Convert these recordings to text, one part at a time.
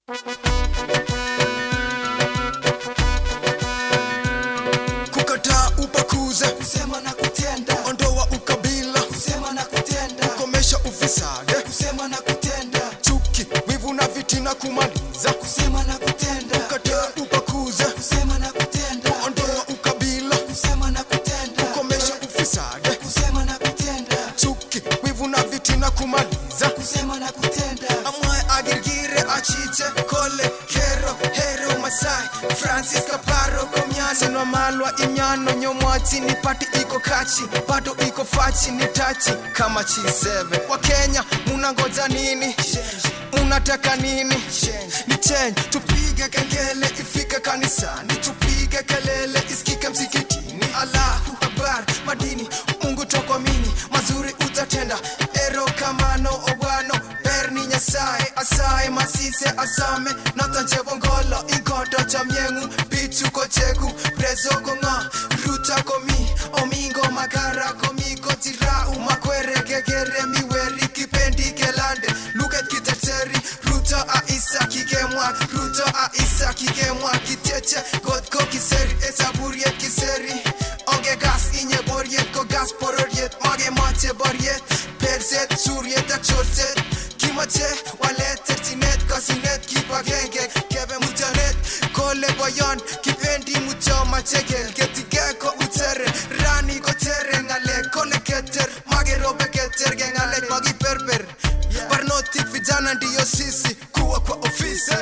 kukataa ubaguzi kusema na kutenda ondoa ukabila kusema na kutenda komesha ufisadi kusema na kutenda chuki wivu na vitina kumaliza kusema na kutenda kukataa ubaguzi kusema na kutenda ondoa ukabila kusema na kutenda komesha ufisadi kusema na kutenda chuki wivu na vitina kumaliza kusema na kutenda amwaye agirgire achiche kole kero hero masai francis kaparo komyasi nomalwa imyano nyomwachi ni pati iko kachi bado iko fachi ni tachi kama chiseve wa kenya munangoja nini munataka nini ni change tupige kengele ifike kanisani tupige kelele isikike msikitini allahu akbar madini mungu tokomini mazuri utatenda ero kamano obwano berni nyasaye asaye masise asame notanchebongolo inkoto chamyengu pichu kocheku preso kongo ruta komi omingo magara komi kotirau makwere gegere miweri kipendi kelande luket kiteteri ruto aisa kikemwa ruto aisa kikemwa kiteche kotko kiseri esaburiet kiseri onge gas inye boriet ko gas pororiet magemoche boriet perset suriet ak chorset kimoche walet terchinet kosinet kipagenge kebe mutyonet kole boyon kipendi mutyo machegel ketige ko utere rani kotere ngalek kole keter magerobe keter ke ngalek magiperper barnotik vijana ndiyo sisi kuwa kwa ofisi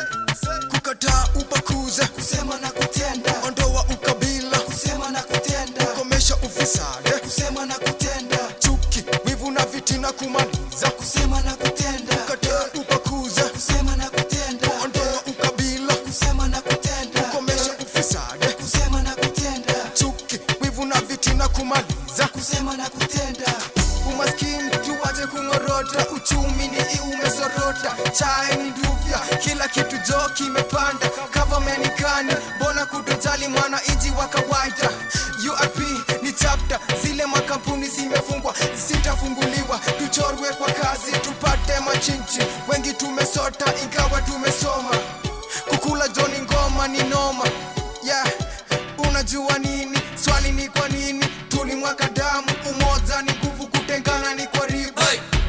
kukataa ubaguzi kusema na kutenda ondoa ukabila kusema na kutenda komesha ufisadi kusema na kutenda chuki wivu na vitina kumaliza kusema na kutenda kukataa ubaguzi kusema na kutenda ondoa ukabila kusema na kutenda komesha ufisadi kusema na kutenda chuki wivu na vitina kumaliza kusema na kutenda umaskini tuwache kung'orota uchumi ni iumesorota chae ni nduvya kila kitu jo kimepanda kavamenikani mbona kutojali mwananchi wa kawaida urp ni chapta zile makampuni zimefungwa zitafunguliwa tuchorwe kwa kazi tupate machinchi wengi tumesota ingawa tumesoma kukula joni ngoma ni noma yeah. unajua nini swali ni kwa nini tulimwaka damu umoja ni nguvu kutengana ni kwa ribu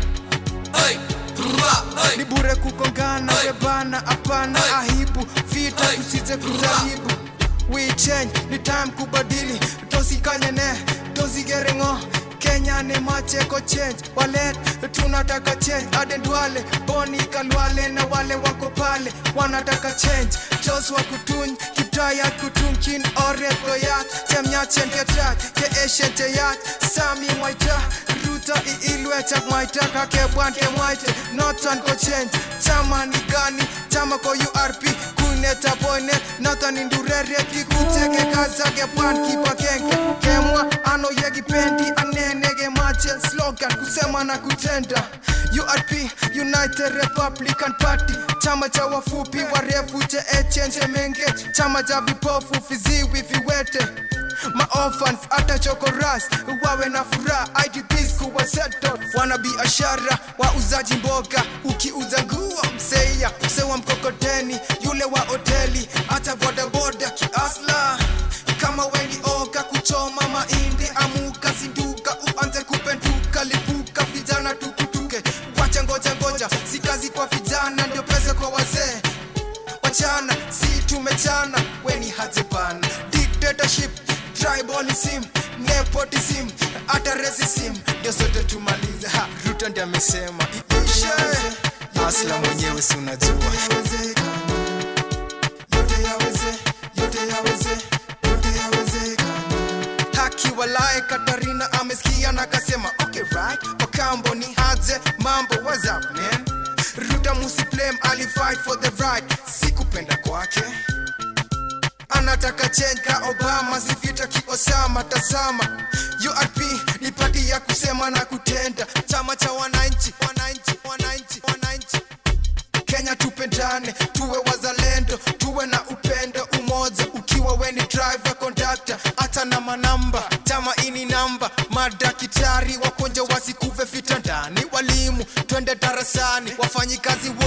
ni bure kukongana webana hapana ahibu vita tusije kujaribu we change ni time kubadili tosikanyene tosigerengo kenya ni macheko change walet tunataka change adendwale boni kalwale na wale wako pale wanataka change joswa kutuny kiptayat kutumkin oret koyat chemyachen ketat ke eshenteyat sami mwaita ruto iilwechak mwaita kakebwan kemwaite noton ko change chama ni gani chama ko urp kuneta boynet noton indureriet kikuteke kaza kebwan kibagenge kemwa ano yekipendi anene kemache slogan kusema na kutenda urp united republican party chama cha wafupi warefu che echenje menge chama cha vipofu viziwi viwete maorphans hata chokoras wawe na furaha idps kuwa settle wana biashara wauzaji mboga ukiuza nguo mseia msewa mkokoteni yule wa hoteli hata bodaboda kiasla kama weni oga kuchoma mahindi amuka zinduka uanze kupenduka lipuka vijana tukutuke wacha ngoja ngoja si kazi kwa vijana ndio pesa kwa wazee wachana si tumechana weni hajebana dictatorship tribalism nepotism hata racism ndio sote tumalize ha ruto ndi amesema iishe asla mwenyewe si unajua Yawezekana. yote yaweze yote yaweze yote yawezekana haki walae katarina amesikia na akasema okay right wakambo ni haje mambo what's up man ruta musiplem alifight for the right sikupenda kwake anataka change ka obama sivita kiosama tazama urp ni pati ya kusema na kutenda chama cha wananchi wananchi wananchi wananchi kenya tupendane tuwe wazalendo tuwe na upendo umoja ukiwa weni driver conductor hata na manamba chama ini namba madakitari wakonja wasikuve vitandani walimu twende darasani wafanyikazi